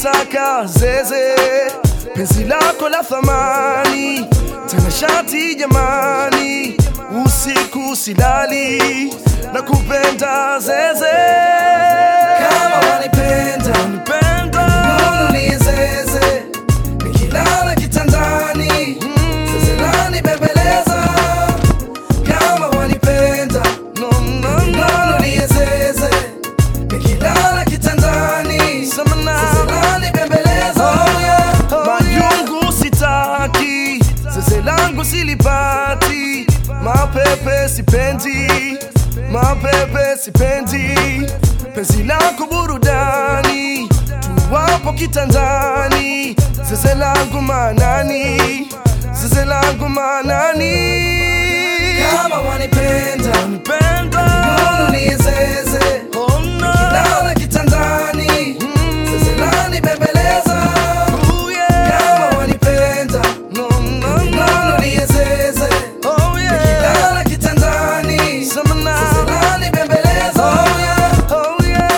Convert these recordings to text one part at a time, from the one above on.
nataka zeze, penzi lako la thamani, tena shati jamani, usiku silali na kupenda zeze. Kama wanipenda, wanipenda, mbona nizeze, nikilala kitandani, zeze lanibembeleza. Kama wanipenda, no, no, no, nizeze, nikilala kitandani, zeze lanibembeleza. Majungu sitaki, zeze langu silipati, mapepe sipendi, mapepe sipendi, penzi lako burudani, tuwapo kitandani, zeze langu manani, zeze langu manani. Kama wanipenda, wanipenda, mbona nizeze, oh no, nikilala kitandani, zeze lanibembeleza. Oh yeah, kama wanipenda, no no no, mbona nizeze, oh yeah, nikilala kitandani, zeze lanibembeleza. Oh yeah, oh yeah.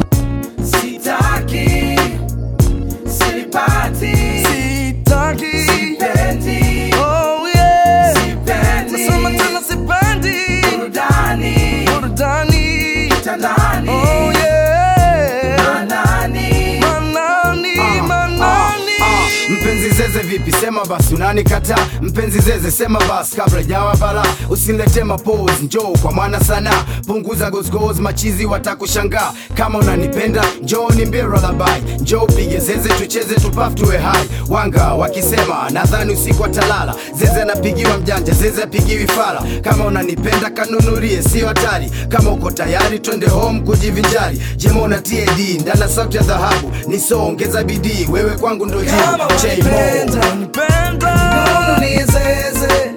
Sitaki, silipati, Sitaki, sipendi, oh yeah, sipendi. nasema tena sipendi burudani, burudani, kitandani, oh yeah, manani, manani, manani. Mpenzi zeze vipi, sema basi unanikataa. Mpenzi zeze sema basi kabla jawa bala, usinilete mapose, njoo kwa mwana sana, punguza gozgoz, machizi watakushangaa. Kama unanipenda njoo nimbie lullaby, njoo pige zeze tucheze tupaf tuwe hai. Wanga wakisema nadhani usiku atalala, zeze anapigiwa mjanja, zeze apigiwi fala. Kama unanipenda kanunulie, sio hatari. Kama uko tayari twende home kujivinjari. Jema una TAD ndana sauti ya dhahabu, nisoongeza bidii, wewe kwangu ndo jibu. Kama J Mo. wanipenda, wanipenda, mbona nizeze,